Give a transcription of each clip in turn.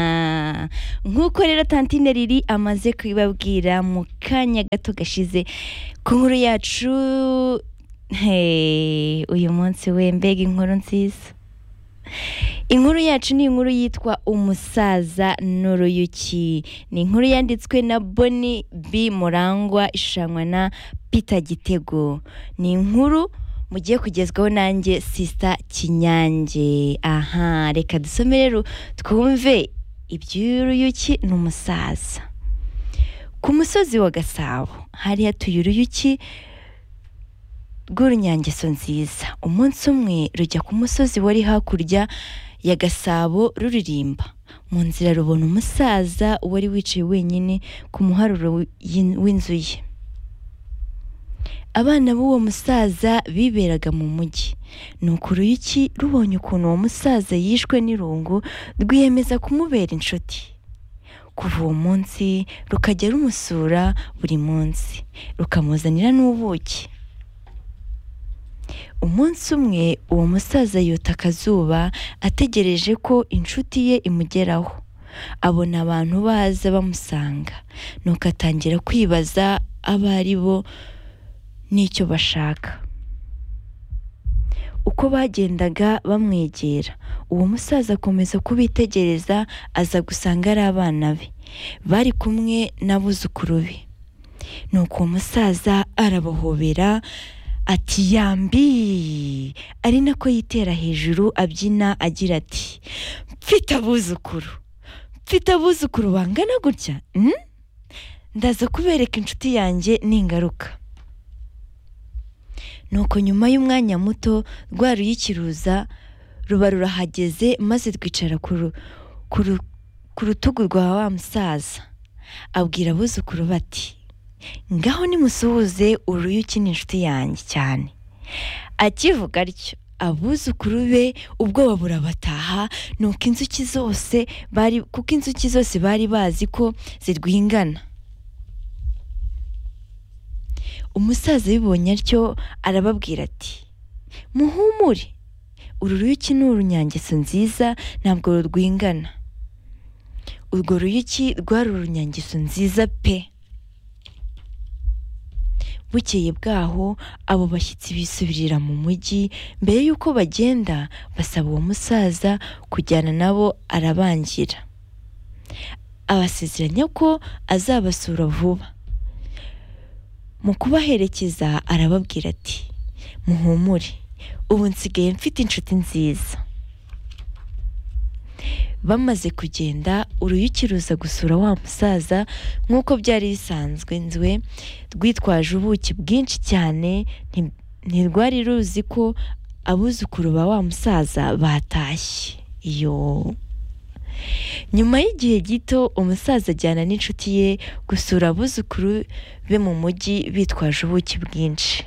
aha nk'uko rero tantine riri amaze kubibabwira mu kanya gato gashize ku nkuru yacu Hey, uyu munsi we mbega inkuru nziza inkuru yacu ni inkuru yitwa umusaza n'uruyuki ni inkuru yanditswe na boni b murangwa ishushanywa na peter gitego ni inkuru mugiye kugezwaho nanjye sisita kinyange aha reka dusome rero twumve iby'uruyuki n'umusaza ku musozi wa gasabo hari hatuye uruyuki rw'urunyangeso nziza umunsi umwe rujya ku musozi wari hakurya ya gasabo ruririmba mu nzira rubona umusaza wari wicaye wenyine ku muharuro w'in- w'inzu ye abana b'uwo musaza biberaga mu mujyi nuko uruyuki rubonye ukuntu uwo musaza yishwe n'irungu rwiyemeza kumubera inshuti kuva uwo munsi rukajya rumusura buri munsi rukamuzanira n'ubuki umunsi umwe uwo musaza yota akazuba ategereje ko inshuti ye imugeraho abona abantu baza bamusanga nuko atangira kwibaza abo ari bo n'icyo bashaka uko bagendaga bamwegera uwo musaza akomeza kubitegereza aza gusanga ari abana be bari kumwe n'abuzukuru be nuko uwo musaza arabohobera ati yambi ari nako yitera hejuru abyina agira ati mfite abuzukuru mfite abuzukuru bangana gutya mm? ndaza kubereka inshuti yanjye ningaruka nuko nyuma y'umwanya muto rwa ruyikiruza ruba rurahageze maze rwicara ku ru- ku ru- ku rutugu rwa wa musaza abwira abuzukuru bati ngaho nimusuhuze uruyuki ni inshuti yanjye cyane akivuga atyo abuzukuru be ubwoba burabataha nuko inzuki zose bari kuko inzuki zose bari bazi ko zirwingana umusaza bibonye atyo arababwira ati muhumure uru ruyuki ni urunyangeso nziza ntabwo rurwingana urwo ruyuki rwari urunyangeso nziza pe bukeye bwaho abo bashyitsi bisubirira mu mujyi mbere y'uko bagenda basaba uwo musaza kujyana nabo arabangira abasezeranya ko azabasura vuba mu kubaherekeza arababwira ati muhumure ubu nsigaye mfite inshuti nziza bamaze kugenda uruyuki ruza gusura wa musaza nk'uko byari bisanzwe nzwe rwitwaje ubuki bwinshi cyane nti- ntirwari ruzi ko abuzukuru ba wa musaza batashye iyo nyuma y'igihe gito umusaza ajyana n'inshuti ye gusura abuzukuru be mu mujyi bitwaje ubuki bwinshi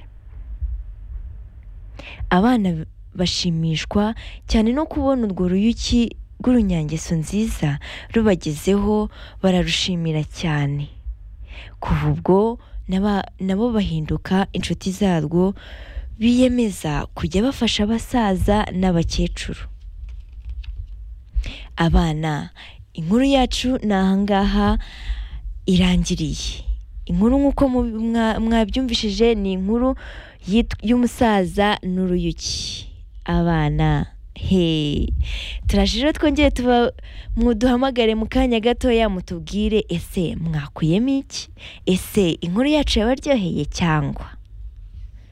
abana bashimishwa cyane no kubona urwo ruyuki rw'urunyangeso nziza rubagezeho bararushimira cyane kuva ubwo n'aba- nabo bahinduka inshuti zarwo biyemeza kujya bafasha abasaza n'abakecuru abana inkuru yacu ni ahangaha irangiriye inkuru nk'uko mu- mwa- mwabyumvishije ni inkuru yit- y'umusaza n'uruyuki abana he turaje rero twongere tuba muduhamagare mu kanya gatoya mutubwire ese mwakuyemo iki ese inkuru yacu yabaryoheye cyangwa